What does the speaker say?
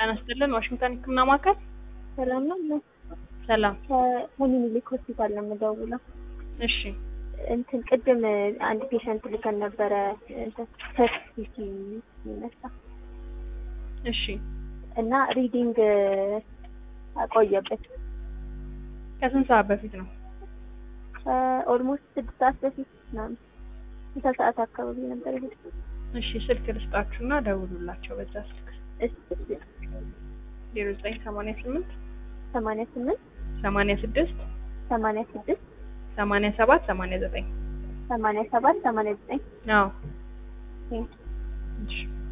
ጤና ይስጥልን ዋሽንግተን ህክምና ማዕከል ሰላም ነው። ሰላም ከምኒልክ ሆስፒታል ነው የምደውለው። እሺ እንትን ቅድም አንድ ፔሸንት ልከን ነበረ እንትን ፐርሲቲ የሚነሳ እሺ እና ሪዲንግ አቆየበት ከስንት ሰዓት በፊት ነው ኦልሞስት ስድስት ሰዓት በፊት ምናምን ስልሳ ሰዓት አካባቢ ነበር ይሄ እሺ ስልክ ልስጣችሁና ደውሉላቸው በዛ ስልክ ዜሮ ዘጠኝ ሰማንያ ስምንት ሰማንያ ስምንት ሰማንያ ስድስት ሰማንያ ስድስት ሰማንያ ሰባት ሰማንያ ዘጠኝ ሰማንያ ሰባት ሰማንያ ዘጠኝ አዎ እሺ